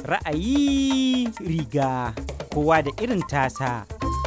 Ra'ayi riga kowa da irin tasa.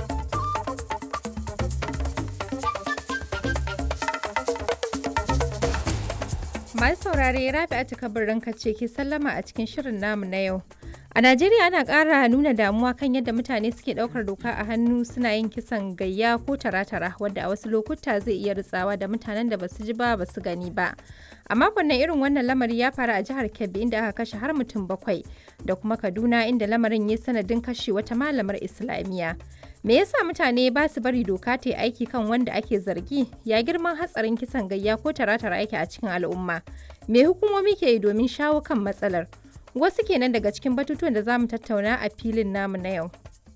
Masu saurare Rabi'atu kabarin ce ke sallama a cikin shirin namu na yau. A Najeriya ana ƙara nuna damuwa kan yadda mutane suke ɗaukar doka a hannu suna yin kisan gayya ko tara-tara wadda a wasu lokuta zai iya ritsawa da mutanen da basu ji ba basu gani ba. A makon nan irin wannan lamari ya faru a jihar Kebbi inda aka kashe har mutum bakwai da kuma Kaduna inda lamarin ya sanadin kashe wata malamar Islamiyya. Me yasa mutane ba su bari doka ta yi aiki kan wanda ake zargi? Ya girman hatsarin kisan gayya ko tara-tara yake a cikin al'umma? Me hukumomi ke yi domin shawo kan matsalar? Wasu kenan daga cikin batutuwan da za mu tattauna a filin namu na yau.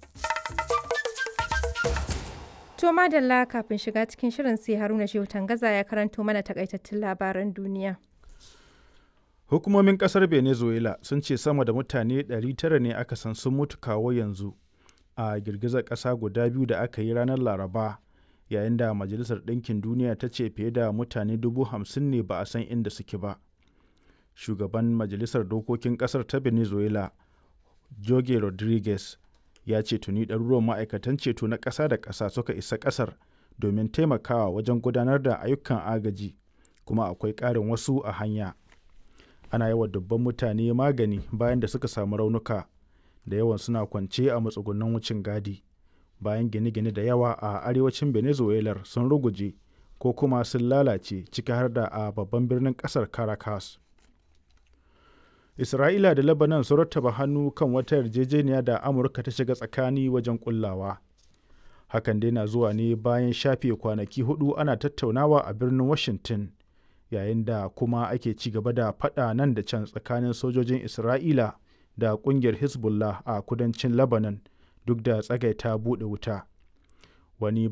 To madalla kafin shiga cikin shirin sai Haruna Shehu Tangaza ya karanto mana takaitattun labaran duniya. Hukumomin kasar Venezuela sun ce sama da mutane 900 ne aka san sun mutu kawo yanzu a girgizar ƙasa guda biyu da aka yi ranar Laraba yayin da Majalisar Ɗinkin Duniya ta ce fiye da mutane dubu hamsin ne ba a san inda suke ba. Shugaban Majalisar Dokokin ƙasar ta Venezuela, Jorge Rodriguez, ya ce tuni ɗaruruwan ma'aikatan ceto na ƙasa da ƙasa suka isa ƙasar domin taimakawa wajen gudanar da ayyukan agaji kuma akwai ƙarin wasu a hanya. Ana yawa dubban mutane magani bayan da suka samu raunuka da yawan suna kwance a matsugunan wucin gadi bayan gine-gine da yawa a arewacin venezuela sun ruguje ko kuma sun lalace ciki har da a babban birnin kasar caracas isra'ila da lebanon sun rattaba hannu kan wata yarjejeniya da amurka ta shiga tsakani wajen kullawa hakan dai na zuwa ne bayan shafe kwanaki hudu ana tattaunawa a birnin washington yayin da kuma ake ci gaba da fada nan da can tsakanin sojojin isra'ila da kungiyar hezbollah a kudancin lebanon duk da tsagaita buɗe wuta wani